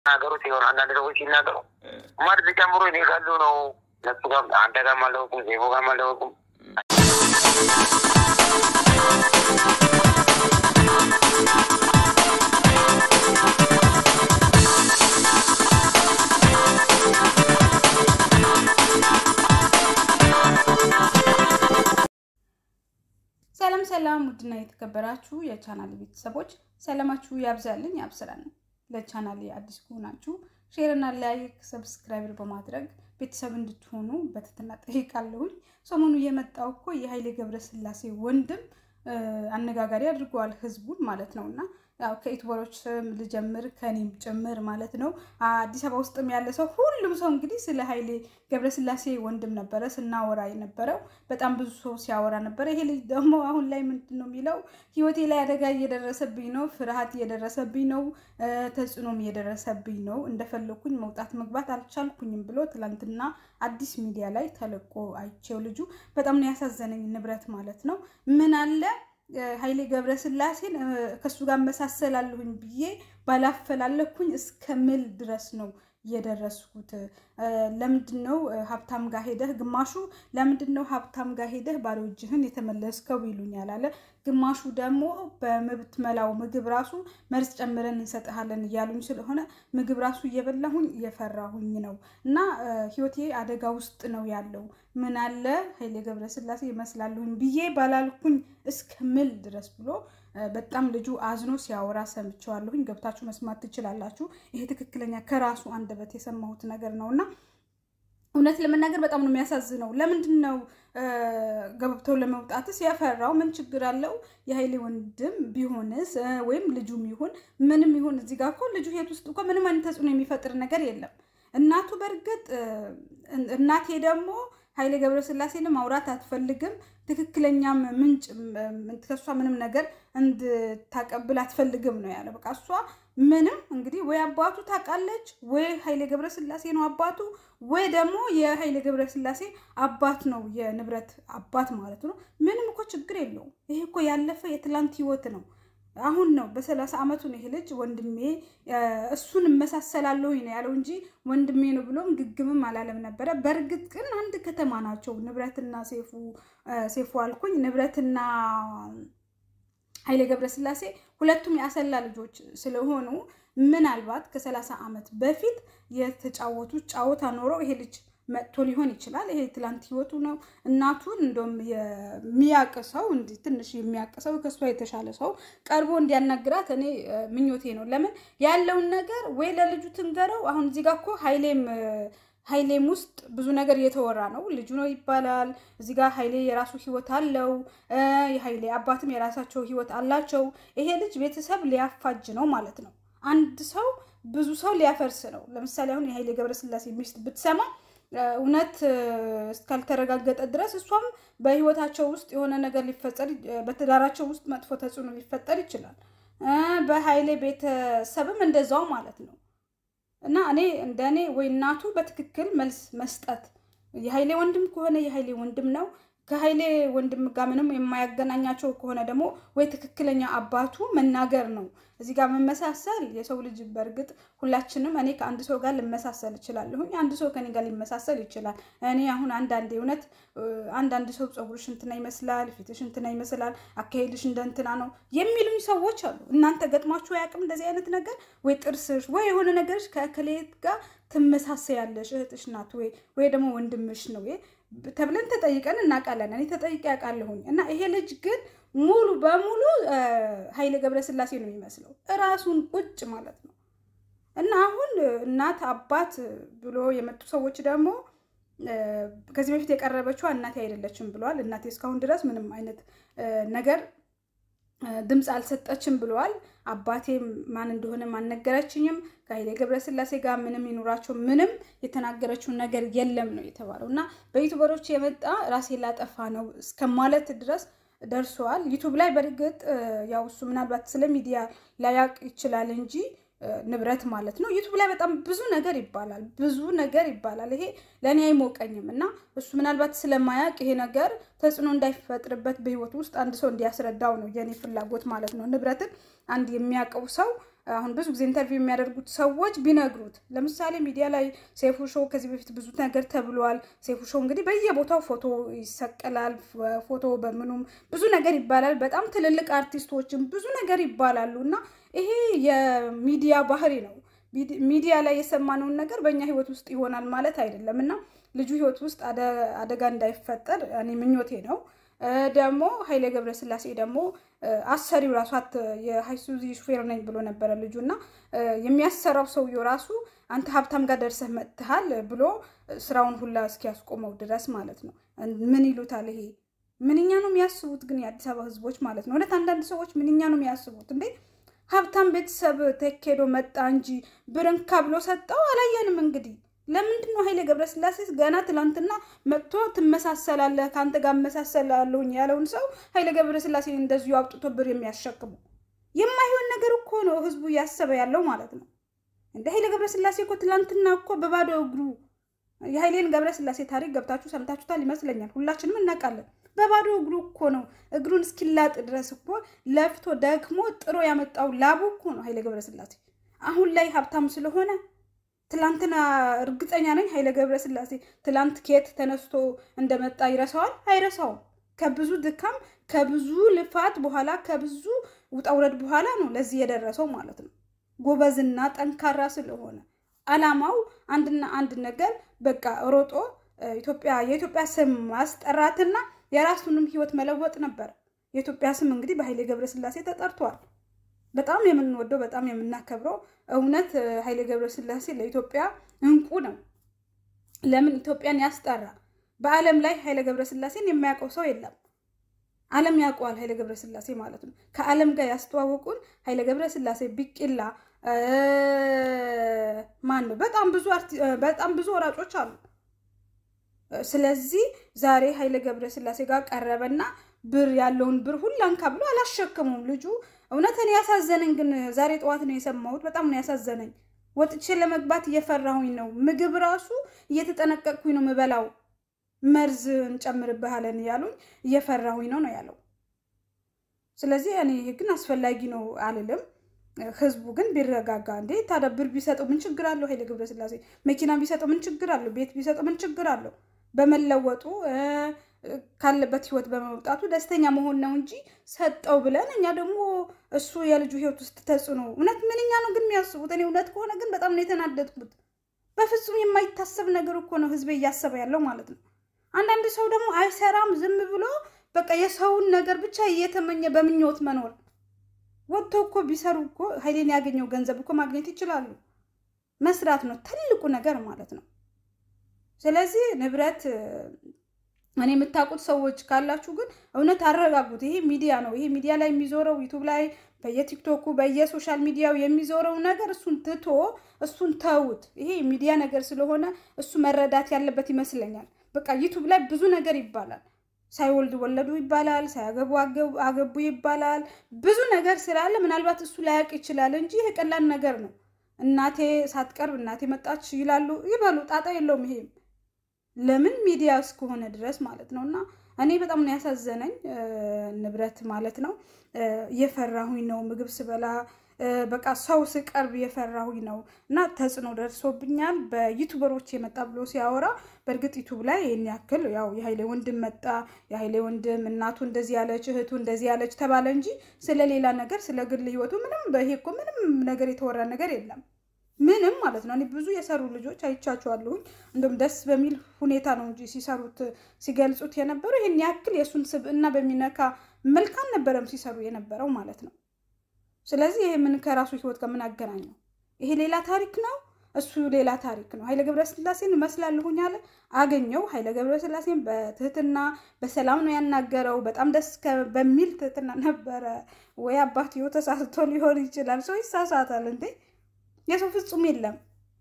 ናገሩት የሆነ አንዳንድ ሰዎች ሲናገሩ መርዝ ጨምሮ እኔ ካሉ ነው እነሱ ጋር አንተ ጋር አልደወልኩም፣ ዜቦ ጋር አልደወልኩም። ሰላም ሰላም፣ ውድና የተከበራችሁ የቻናል ቤተሰቦች ሰላማችሁ ያብዛልኝ ያብስራል። ለቻናል አዲስ ከሆናችሁ ሼርና ላይክ ሰብስክራይብ በማድረግ ቤተሰብ እንድትሆኑ በትህትና ጠይቃለሁኝ። ሰሞኑ የመጣው እኮ የኃይሌ ገብረስላሴ ወንድም አነጋጋሪ አድርገዋል ህዝቡን ማለት ነው እና ያው ከዩቱበሮች ልጀምር ከኔም ጭምር ማለት ነው። አዲስ አበባ ውስጥም ያለ ሰው ሁሉም ሰው እንግዲህ ስለ ኃይሌ ገብረስላሴ ወንድም ነበረ ስናወራ የነበረው በጣም ብዙ ሰው ሲያወራ ነበረ። ይሄ ልጅ ደግሞ አሁን ላይ ምንድን ነው የሚለው ህይወቴ ላይ አደጋ እየደረሰብኝ ነው፣ ፍርሃት እየደረሰብኝ ነው፣ ተጽዕኖም እየደረሰብኝ ነው፣ እንደፈለኩኝ መውጣት መግባት አልቻልኩኝም ብሎ ትላንትና አዲስ ሚዲያ ላይ ተለቆ አይቼው ልጁ በጣም ነው ያሳዘነኝ። ንብረት ማለት ነው ምን አለ ኃይሌ ገብረስላሴን ከእሱ ጋር መሳሰላለሁኝ ብዬ ባላፈላለኩኝ እስከምል ድረስ ነው የደረስኩት። ለምንድን ነው ሀብታም ጋር ሄደህ ግማሹ ለምንድን ነው ሀብታም ጋር ሄደህ ባዶ እጅህን የተመለስከው ይሉኛል አለ። ግማሹ ደግሞ በምትመላው ምግብ ራሱ መርዝ ጨምረን እንሰጥሃለን እያሉኝ ስለሆነ ምግብ ራሱ እየበላሁኝ እየፈራሁኝ ነው እና ህይወቴ አደጋ ውስጥ ነው ያለው። ምን አለ ኃይሌ ገብረስላሴ ይመስላለሁኝ ብዬ ባላልኩኝ እስከምል ድረስ ብሎ በጣም ልጁ አዝኖ ሲያወራ ሰምቸዋለሁኝ። ገብታችሁ መስማት ትችላላችሁ። ይሄ ትክክለኛ ከራሱ አንደበት የሰማሁት ነገር ነው እና እውነት ለመናገር በጣም ነው የሚያሳዝነው። ለምንድን ነው ገብተው ለመውጣትስ ያፈራው? ምን ችግር አለው? የኃይሌ ወንድም ቢሆንስ ወይም ልጁም ይሁን ምንም ይሁን እዚህ ጋር እኮ ልጁ ሄድ ውስጥ እኮ ምንም አይነት ተጽዕኖ የሚፈጥር ነገር የለም። እናቱ በእርግጥ እናቴ ደግሞ ኃይሌ ገብረስላሴን ማውራት አትፈልግም። ትክክለኛም ምንጭ ከእሷ ምንም ነገር እንድታቀብል አትፈልግም ነው ያለ። በቃ እሷ ምንም እንግዲህ ወይ አባቱ ታውቃለች፣ ወይ ኃይሌ ገብረስላሴ ነው አባቱ፣ ወይ ደግሞ የኃይሌ ገብረስላሴ አባት ነው የንብረት አባት ማለት ነው። ምንም እኮ ችግር የለውም። ይሄ እኮ ያለፈ የትላንት ህይወት ነው። አሁን ነው በሰላሳ ዓመቱ ነው ይሄ ልጅ ወንድሜ እሱን እመሳሰላለሁ ነው ያለው እንጂ ወንድሜ ነው ብሎም ግግምም አላለም ነበረ። በእርግጥ ግን አንድ ከተማ ናቸው ንብረትና ሴፉ ሴፉ አልኩኝ ንብረትና ኃይሌ ገብረስላሴ ሁለቱም የአሰላ ልጆች ስለሆኑ ምናልባት ከሰላሳ ዓመት በፊት የተጫወቱት ጫወታ ኖረው ይሄ ልጅ መጥቶ ሊሆን ይችላል። ይሄ ትላንት ህይወቱ ነው። እናቱን እንደውም የሚያቅ ሰው እንዲህ ትንሽ የሚያቅ ሰው ከእሷ የተሻለ ሰው ቀርቦ እንዲያናግራት እኔ ምኞቴ ነው። ለምን ያለውን ነገር ወይ ለልጁ ትንገረው። አሁን እዚህ ጋር እኮ ኃይሌም ኃይሌም ውስጥ ብዙ ነገር እየተወራ ነው። ልጁ ነው ይባላል። እዚህ ጋር ኃይሌ የራሱ ህይወት አለው። የኃይሌ አባትም የራሳቸው ህይወት አላቸው። ይሄ ልጅ ቤተሰብ ሊያፋጅ ነው ማለት ነው። አንድ ሰው ብዙ ሰው ሊያፈርስ ነው። ለምሳሌ አሁን የኃይሌ ገብረስላሴ ሚስት ብትሰማ እውነት እስካልተረጋገጠ ድረስ እሷም በህይወታቸው ውስጥ የሆነ ነገር ሊፈጠር በትዳራቸው ውስጥ መጥፎ ተጽዕኖ ሊፈጠር ይችላል። በኃይሌ ቤተሰብም እንደዛው ማለት ነው። እና እኔ እንደ እኔ ወይ እናቱ በትክክል መልስ መስጠት የኃይሌ ወንድም ከሆነ የኃይሌ ወንድም ነው። ከኃይሌ ወንድም ጋር ምንም የማያገናኛቸው ከሆነ ደግሞ ወይ ትክክለኛ አባቱ መናገር ነው። እዚህ ጋር መመሳሰል የሰው ልጅ በእርግጥ ሁላችንም እኔ ከአንድ ሰው ጋር ልመሳሰል እችላለሁኝ፣ አንድ ሰው ከኔ ጋር ሊመሳሰል ይችላል። እኔ አሁን አንዳንዴ እውነት አንዳንድ ሰው ፀጉርሽ እንትና ይመስላል፣ ፊትሽ እንትና ይመስላል፣ አካሄድሽ እንደ እንትና ነው የሚሉኝ ሰዎች አሉ። እናንተ ገጥሟችሁ አያውቅም እንደዚህ አይነት ነገር? ወይ ጥርስሽ ወይ የሆነ ነገርሽ ከእከሌት ጋር ትመሳሰያለሽ፣ እህትሽ ናት ወይ ወይ ደግሞ ወንድምሽ ነው ተብለን ተጠይቀን እናውቃለን። እኔ ተጠይቄ ያውቃለሁኝ። እና ይሄ ልጅ ግን ሙሉ በሙሉ ኃይሌ ገብረስላሴ ነው የሚመስለው እራሱን ቁጭ ማለት ነው። እና አሁን እናት አባት ብሎ የመጡ ሰዎች ደግሞ ከዚህ በፊት የቀረበችው እናቴ አይደለችም ብለዋል። እናቴ እስካሁን ድረስ ምንም አይነት ነገር ድምፅ አልሰጠችም ብለዋል። አባቴም ማን እንደሆነ አልነገረችኝም። ከኃይሌ ገብረስላሴ ጋር ምንም ይኑራቸው ምንም የተናገረችውን ነገር የለም ነው የተባለው። እና በዩቱበሮች የመጣ ራሴ ላጠፋ ነው እስከማለት ድረስ ደርሰዋል። ዩቱብ ላይ በእርግጥ ያው እሱ ምናልባት ስለ ሚዲያ ላያውቅ ይችላል እንጂ ንብረት ማለት ነው። ዩቱብ ላይ በጣም ብዙ ነገር ይባላል፣ ብዙ ነገር ይባላል። ይሄ ለእኔ አይሞቀኝም እና እሱ ምናልባት ስለማያውቅ ይሄ ነገር ተጽዕኖ እንዳይፈጥርበት በህይወት ውስጥ አንድ ሰው እንዲያስረዳው ነው የኔ ፍላጎት ማለት ነው። ንብረትን አንድ የሚያውቀው ሰው አሁን ብዙ ጊዜ ኢንተርቪው የሚያደርጉት ሰዎች ቢነግሩት፣ ለምሳሌ ሚዲያ ላይ ሴፉ ሾው ከዚህ በፊት ብዙ ነገር ተብሏል። ሴፉ ሾው እንግዲህ በየቦታው ፎቶ ይሰቀላል፣ ፎቶ በምኑም ብዙ ነገር ይባላል። በጣም ትልልቅ አርቲስቶችም ብዙ ነገር ይባላሉ እና ይሄ የሚዲያ ባህሪ ነው። ሚዲያ ላይ የሰማነውን ነገር በእኛ ህይወት ውስጥ ይሆናል ማለት አይደለም እና ልጁ ህይወት ውስጥ አደጋ እንዳይፈጠር እኔ ምኞቴ ነው። ደግሞ ኃይሌ ገብረስላሴ ደግሞ አሰሪው ራሱ የሀይሱዚ ሹፌር ነኝ ብሎ ነበረ ልጁ እና የሚያሰራው ሰውየው ራሱ አንተ ሀብታም ጋር ደርሰህ መጥተሃል ብሎ ስራውን ሁላ እስኪያስቆመው ድረስ ማለት ነው። ምን ይሉታል ይሄ ምንኛ ነው የሚያስቡት ግን የአዲስ አበባ ህዝቦች ማለት ነው። እውነት አንዳንድ ሰዎች ምንኛ ነው የሚያስቡት እንዴ? ሀብታም ቤተሰብ ተኬዶ መጣ እንጂ ብርንካ ብሎ ሰጠው አላየንም እንግዲህ ለምንድን ነው ኃይሌ ገብረስላሴ ገና ትላንትና መጥቶ ትመሳሰላለህ ከአንተ ጋር እመሳሰላለሁኝ ያለውን ሰው ኃይሌ ገብረስላሴ እንደዚሁ አውጥቶ ብር የሚያሸክሙ የማይሆን ነገር እኮ ነው ህዝቡ እያሰበ ያለው ማለት ነው። እንደ ኃይሌ ገብረስላሴ እኮ ትላንትና እኮ በባዶ እግሩ የኃይሌን ገብረስላሴ ታሪክ ገብታችሁ ሰምታችሁታል ይመስለኛል። ሁላችንም እናውቃለን። በባዶ እግሩ እኮ ነው እግሩን እስኪላጥ ድረስ እኮ ለፍቶ ደክሞ ጥሮ ያመጣው ላቡ እኮ ነው ኃይሌ ገብረስላሴ። አሁን ላይ ሀብታም ስለሆነ ትላንትና እርግጠኛ ነኝ ኃይሌ ገብረስላሴ ትላንት ኬት ተነስቶ እንደመጣ ይረሳዋል? አይረሳውም። ከብዙ ድካም ከብዙ ልፋት በኋላ ከብዙ ውጣውረድ በኋላ ነው ለዚህ የደረሰው ማለት ነው። ጎበዝና ጠንካራ ስለሆነ አላማው አንድና አንድ ነገር በቃ ሮጦ ኢትዮጵያ የኢትዮጵያ ስም ማስጠራትና የራሱንም ህይወት መለወጥ ነበር። የኢትዮጵያ ስም እንግዲህ በኃይሌ ገብረስላሴ ተጠርቷል። በጣም የምንወደው በጣም የምናከብረው እውነት ኃይሌ ገብረስላሴ ለኢትዮጵያ እንቁ ነው። ለምን ኢትዮጵያን ያስጠራ። በዓለም ላይ ኃይሌ ገብረስላሴን የማያውቀው ሰው የለም። ዓለም ያውቀዋል ኃይሌ ገብረስላሴ ማለት ነው። ከዓለም ጋር ያስተዋወቁን ኃይሌ ገብረስላሴ ቢቂላ ማን ነው? በጣም ብዙ በጣም ብዙ ወራጮች አሉ። ስለዚህ ዛሬ ኃይሌ ገብረስላሴ ጋር ቀረበና ብር ያለውን ብር ሁላንካ ብሎ አላሸከሙም ልጁ። እውነት እኔ ያሳዘነኝ ግን ዛሬ ጠዋት ነው የሰማሁት። በጣም ነው ያሳዘነኝ። ወጥቼ ለመግባት እየፈራሁኝ ነው። ምግብ ራሱ እየተጠነቀቅኩኝ ነው ምበላው። መርዝ እንጨምርብሃለን እያሉኝ እየፈራሁኝ ነው ነው ያለው። ስለዚህ እኔ ይህ ግን አስፈላጊ ነው አልልም። ህዝቡ ግን ቢረጋጋ። እንዴ ታዲያ ብር ቢሰጠው ምን ችግር አለው? ኃይሌ ገብረስላሴ መኪና ቢሰጠው ምን ችግር አለው? ቤት ቢሰጠው ምን ችግር አለው? በመለወጡ ካለበት ህይወት በመውጣቱ ደስተኛ መሆን ነው እንጂ ሰጠው ብለን እኛ ደግሞ እሱ የልጁ ህይወት ውስጥ ተጽዕኖ እውነት ምንኛ ነው ግን የሚያስቡት? እኔ እውነት ከሆነ ግን በጣም ነው የተናደድኩት። በፍጹም የማይታሰብ ነገር እኮ ነው ህዝቤ እያሰበ ያለው ማለት ነው። አንዳንድ ሰው ደግሞ አይሰራም ዝም ብሎ በቃ የሰውን ነገር ብቻ እየተመኘ በምኞት መኖር ወጥቶ እኮ ቢሰሩ እኮ ኃይሌን ያገኘው ገንዘብ እኮ ማግኘት ይችላሉ። መስራት ነው ትልቁ ነገር ማለት ነው። ስለዚህ ንብረት እኔ የምታውቁት ሰዎች ካላችሁ ግን እውነት አረጋጉት። ይሄ ሚዲያ ነው። ይሄ ሚዲያ ላይ የሚዞረው ዩቱብ ላይ በየቲክቶኩ በየሶሻል ሚዲያው የሚዞረው ነገር እሱን ትቶ እሱን ተውት። ይሄ ሚዲያ ነገር ስለሆነ እሱ መረዳት ያለበት ይመስለኛል። በቃ ዩቱብ ላይ ብዙ ነገር ይባላል። ሳይወልድ ወለዱ ይባላል፣ ሳያገቡ አገቡ ይባላል። ብዙ ነገር ስላለ ምናልባት እሱ ላያውቅ ይችላል እንጂ ይሄ ቀላል ነገር ነው። እናቴ ሳትቀርብ እናቴ መጣች ይላሉ፣ ይበሉ፣ ጣጣ የለውም። ይሄም ለምን ሚዲያ እስከሆነ ድረስ ማለት ነው። እና እኔ በጣም ነው ያሳዘነኝ ንብረት ማለት ነው። እየፈራሁኝ ነው ምግብ ስበላ በቃ ሰው ስቀርብ የፈራሁኝ ነው እና ተጽዕኖ ደርሶብኛል። በዩቱበሮች የመጣ ብሎ ሲያወራ በእርግጥ ዩቱብ ላይ ይህን ያክል ያው የኃይሌ ወንድም መጣ፣ የኃይሌ ወንድም እናቱ እንደዚህ ያለች እህቱ እንደዚህ ያለች ተባለ እንጂ ስለ ሌላ ነገር ስለ ግል ህይወቱ ምንም በይሄ እኮ ምንም ነገር የተወራ ነገር የለም። ምንም ማለት ነው። እኔ ብዙ የሰሩ ልጆች አይቻቸዋለሁኝ። እንደውም ደስ በሚል ሁኔታ ነው እንጂ ሲሰሩት ሲገልጹት የነበረው ይህን ያክል የእሱን ስብዕና በሚነካ መልክ አልነበረም ሲሰሩ የነበረው ማለት ነው። ስለዚህ ይሄ ምን ከራሱ ህይወት ጋር ምን አገናኘው? ይሄ ሌላ ታሪክ ነው፣ እሱ ሌላ ታሪክ ነው። ኃይለ ገብረስላሴን እመስላለሁኝ አለ አገኘው። ኃይለ ገብረስላሴን በትህትና በሰላም ነው ያናገረው። በጣም ደስ በሚል ትህትና ነበረ። ወይ አባትዮ ተሳስቶ ሊሆን ይችላል። ሰው ይሳሳታል እንዴ? የሰው ፍጹም የለም።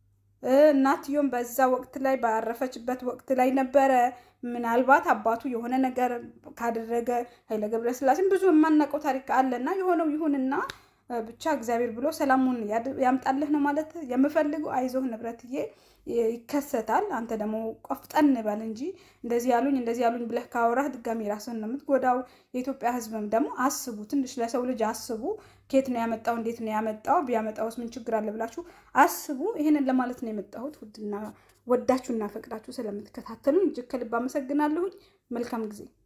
እናትዮም በዛ ወቅት ላይ ባረፈችበት ወቅት ላይ ነበረ። ምናልባት አባቱ የሆነ ነገር ካደረገ ኃይለ ገብረስላሴን ብዙ የማናውቀው ታሪክ አለና የሆነው ይሁንና ብቻ እግዚአብሔር ብሎ ሰላሙን ያምጣልህ ነው ማለት የምፈልገው። አይዞህ ንብረትዬ፣ ይከሰታል። አንተ ደግሞ ቆፍጠን በል እንጂ እንደዚህ ያሉኝ እንደዚህ ያሉኝ ብለህ ካወራህ ድጋሚ ራስህን ነው የምትጎዳው። የኢትዮጵያ ሕዝብም ደግሞ አስቡ፣ ትንሽ ለሰው ልጅ አስቡ። ከየት ነው ያመጣው? እንዴት ነው ያመጣው? ቢያመጣውስ ምን ችግር አለ ብላችሁ አስቡ። ይህንን ለማለት ነው የመጣሁት። ውድና ወዳችሁና ፈቅዳችሁ ስለምትከታተሉኝ እጅግ ከልብ አመሰግናለሁኝ። መልካም ጊዜ